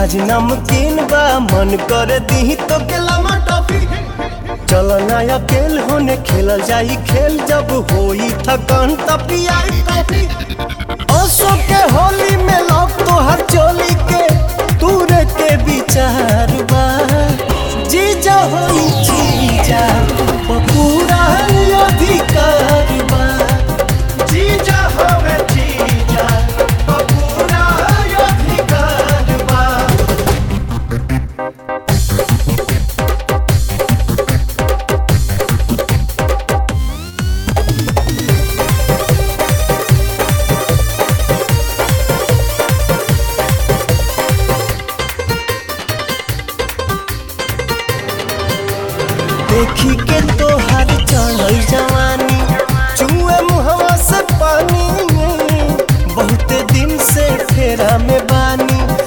मिजाज नमकीन बा मन कर दी तो केला टॉफी चल ना अकेल होने खेलल जाई खेल जब होई थकान तब पियाई कॉफी अशोक के होली में लौक तो हर चोली के तूरे के विचार बा जीजा होई जीजा वो पूरा अधिकार बा जीजा होवे जीजा वो पूरा अधिकार बा देखी के तोहर चढ़ल जवानी चुए मुहवा से पानी बहुते दिन से फेरा में बानी